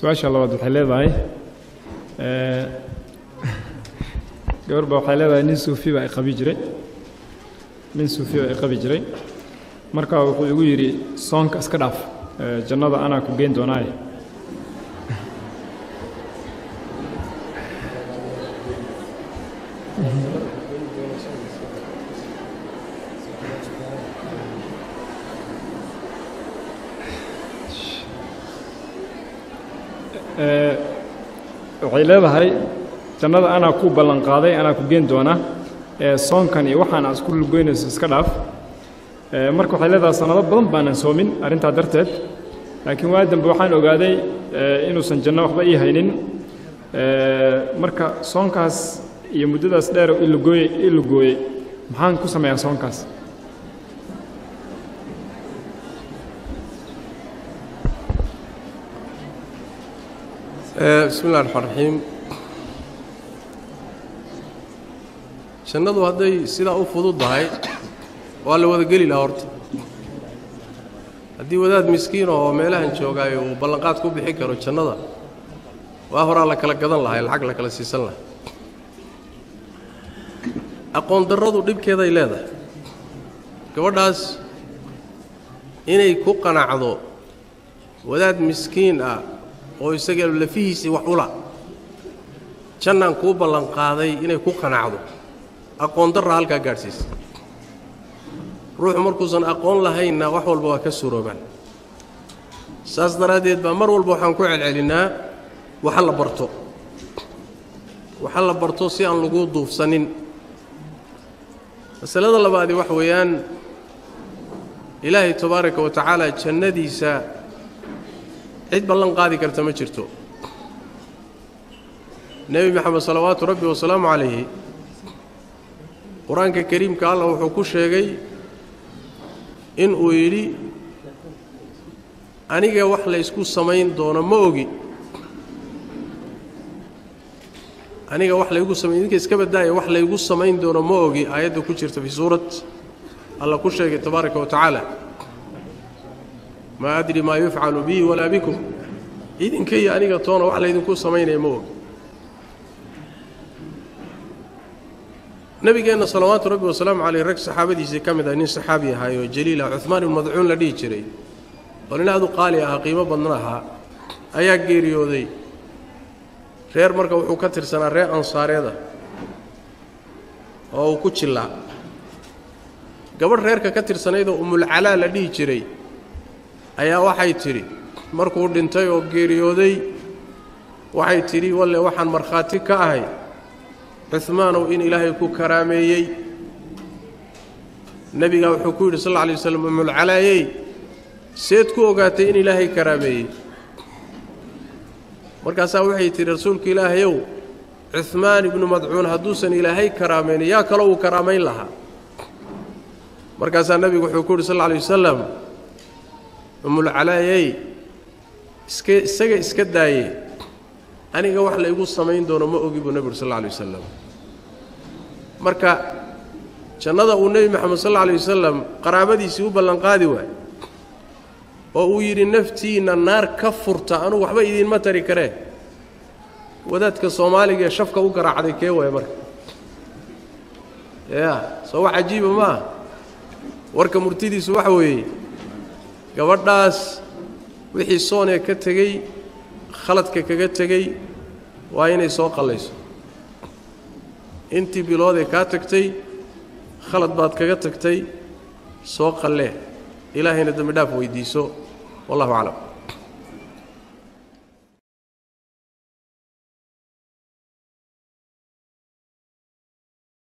su-aasha labaad waxay leedahay gabar baa waxay leedahay nin suufi baa i qabi jiray nin suufi baa i qabi jiray marka wuxuu igu yidhi soonka iska dhaaf jannada anaa ku geyn doonaaye waxay leedahay jannada anaa ku ballan qaaday anaa ku geen doona soonkan iyo waxaan aad isku lugoynayso iska dhaaf marka waxay leedahay sannado badan baanan soomin arrintaa darteed laakiin waa dambe waxaan ogaaday inuusan janno waxba ii haynin marka soonkaas iyo muddadaas dheer i lugooye i lugooyey maxaan ku sameeyaa soonkaas bismi illahi raxmaan raxiim jannadu hadday sidaa u fududdahay waa la wada geli lahaa horta haddii wadaad miskiin oo meelahan joogaayo uu ballanqaad ku bixi karo jannada waa horaa la kala gadan lahay lacag la kala siisan lahay aqoon darradu dhibkeeday leedahay gabadhaas inay ku qanacdo wadaad miskiin ah oo isaga lafihiisii wax ula jannaan kuu ballanqaaday inay ku qanacdo aqoon darra halkaa gaadhsiisa ruuxu markuusan aqoon lahaynna wax walba waa ka suroobaan saas daraaddeed baa mar walba waxaan ku celcelinnaa waxa la barto waxa la barto si aan lagu duufsanin masalada labaadi wax weeyaan ilaahay tabaaraka wa tacaala jannadiisa cid ballan qaadi karta ma jirto nebi moxamed salawaatu rabbi wasalaamu calayhi qur-aanka kariimka allah wuxuu ku sheegay in uu yidhi aniga wax laysku samayn doono ma ogi aniga wax laygu samay idinka iska badaaya wax laygu samayn doono ma ogi aayadda ku jirta fii suurat allah ku sheegay tabaaraka wa tacaala maa adri maa yufcalu bii walaa bikum idinka iyo aniga toona wax laydinku samaynaya ma ogi nabigeenna salawaatu rabbi wasalaamu caleyh rag saxaabadiisii ka mid ah nin saxaabi ahaayoo jaliil ah cuhmaan ibnu madcuun la dhihi jiray oo nin aad u qaali ahaa qiimo badna ahaa ayaa geeriyooday reer marka wuxuu ka tirsanaa reer ansaareeda oo uu ku jillaa gabadh reerka ka tirsanaydoo umulcalaa la dhihi jiray ayaa waxay tidhi markuu dhintay oo geeriyooday waxay tidhi walle waxaan markhaati ka ahay cuhmaanow in ilaahay ku karaameeyey nebigaa wuxuu ku yidhi sal alla alay waslam umulcalaayey seed ku ogaatay in ilaahay karaameeyey markaasaa waxay tidhi rasuulka ilaahayow cuhmaan ibnu madcuun hadduusan ilaahay karaamaynin yaa kaloo uu karaamayn lahaa markaasaa nebigu wuxuu ku yidhi sal alla alay wasalam umulcalaayey iska isaga iska daaye aniga wax laygu samayn doono ma ogi buu nebigu sal alla alay wasalam marka jannada uu nebi moxamed sal alla alay wasalam qaraabadiisii u ballanqaadi waay oo uu yidhi naftiinna naar ka furta anugu waxba idiinma tari karee wadaadka soomaaliga ee shafka u garaacday kee waaya marka ya soo wax cajiiba ma ah warka murtidiisu waxa weeye gabadhaas wixii soonee ka tegey khaladka kaga tegey waa inay soo qallayso intii biloodee kaa tagtay khalad baad kaga tagtay soo qallee ilaahayna dembi dhaaf weydiiso wallahu aclam